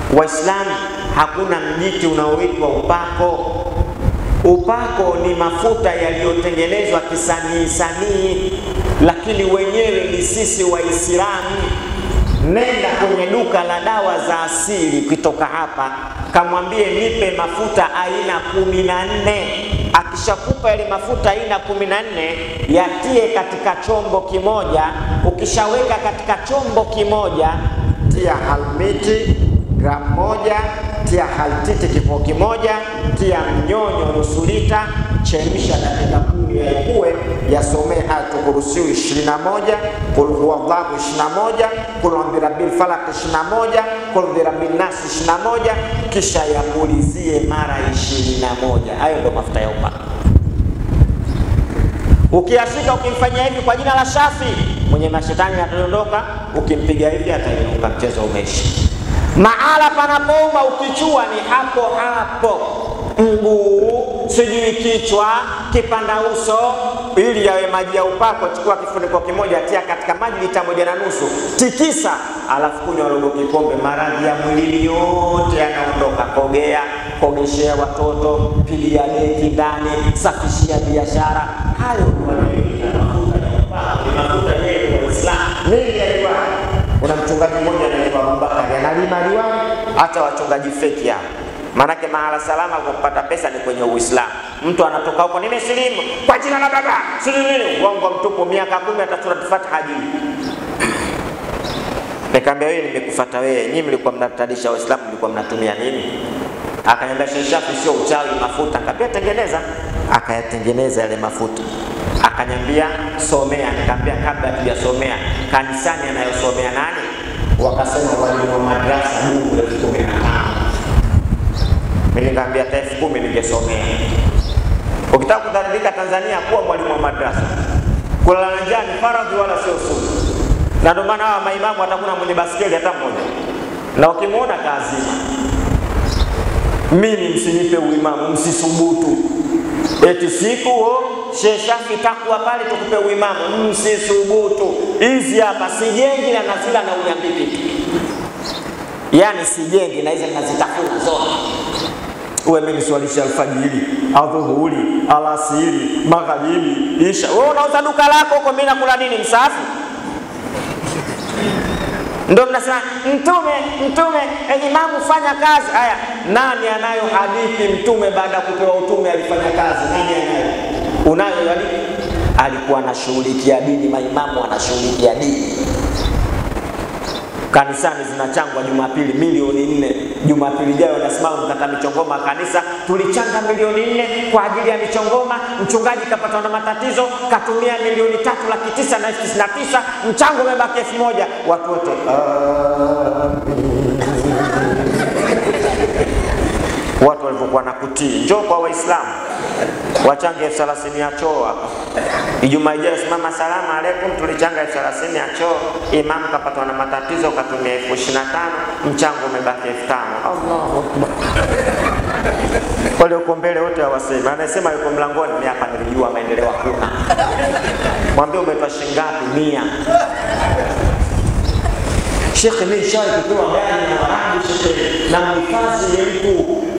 Waislamu, hakuna mjiti unaoitwa upako. Upako ni mafuta yaliyotengenezwa kisanii sanii, lakini wenyewe ni sisi Waislamu. Nenda kwenye duka la dawa za asili, ukitoka hapa kamwambie nipe mafuta aina kumi na nne. Akishakupa yale mafuta aina kumi na nne, yatie katika chombo kimoja. Ukishaweka katika chombo kimoja, tia halmiti gramu moja, tia haltiti kipimo kimoja, tia mnyonyo nusu lita, chemsha dakika kumi yaikuwe, yasomee Ayatul Kursiyu 21, Qul huwallahu 21, Qul birabbil falaq 21, Qul birabbin nas 21, kisha yapulizie mara 21. Hayo ndio mafuta ya upako. Ukiyashika ukimfanyia hivi kwa jina la Shafi, mwenye mashetani atadondoka. Ukimpiga hivi atainuka, mchezo umeishi. Mahala panapouma ukichua ni hapo hapo, mguu, sijui kichwa, kipanda uso. Ili yawe maji ya upako, chukua kifuniko kimoja, tia katika maji lita moja na nusu, tikisa, alafu kunywa robo kikombe. Maradhi ya mwilini yote yanaondoka. Kogea, kogeshea watoto, pigia deki ndani, safishia biashara. Hayo ndio mafuta ya upako, ni mafuta yetu ya Uislamu. Nini yaliwa kuna mchungaji mmoja anaitwa Abubakari analima liwani, hata wachungaji feki hao. Maanake mahala salama kwa kupata pesa ni kwenye Uislamu. Mtu anatoka huko, nimesilimu kwa jina la baba, silimini, uongo mtupu, miaka kumi hata sura Fatiha hajui. Nikamwambia wewe, nimekufuata wewe, nyinyi mlikuwa mnatadisha Waislamu, mlikuwa mnatumia nini? Akaniambia Sheikh Shafi, sio uchawi, mafuta. Nikamwambia tengeneza, akayatengeneza yale mafuta akanyambia somea. Nikamwambia kabla tujasomea, kanisani anayosomea nani? Wakasema walimu wa madrasa Mungu elfu kumi na tano. Mimi nikamwambia hata elfu kumi ningesomea. Ukitaka kudhalilika Tanzania, kuwa mwalimu wa madrasa. Kulala na njaa ni faradhi wala sio sunna, na ndio maana hawa maimamu hatakuna mwenye basikeli hata mmoja, na ukimwona kaazima. Mimi msinipe uimamu, msisubutu eti siku o Sheikh Shafi takuwa pale tukupe uimamu, msisubutu. Hizi hapa sijengi na nazila na unyambiki tu, yaani sijengi na hizi nazitafuna zote. Uwe mimi swalisha alfajiri, adhuhuri, alasiri, magharibi, isha. Wewe unauza duka lako huko, mimi nakula nini? Msafi ndio mnasema mtume mtume, e, imamu fanya kazi. Haya, nani anayo hadithi mtume baada ya kupewa utume alifanya kazi? Nani anayo? Unayo hadithi? Alikuwa anashughulikia dini, maimamu anashughulikia dini. Kanisani zinachangwa Jumapili milioni nne. Jumapili ijayo nasimama mkata michongoma kanisa, tulichanga milioni nne kwa ajili ya michongoma. Mchungaji kapatwa na matatizo, katumia milioni tatu laki tisa na elfu tisini na tisa mchango umebaki elfu moja Watu wote watu walivyokuwa na kutii. Njoo kwa Waislamu wachange elfu thelathini ya choo hapa. Ijumaa ijayo simama, salamu alaikum, tulichanga elfu thelathini ya choo, imamu kapatwa na matatizo, katumia elfu ishirini na tano mchango umebaki elfu tano Allahu akbar. Walioko mbele wote hawasemi, anasema yuko mlangoni, mimi hapa nilijua maendeleo hakuna. Mwambie umetoa shilingi ngapi? Mia. Shekhe, mimi nishawahi kupewa gari na marangi shekhe, na mhifadhi ni mtu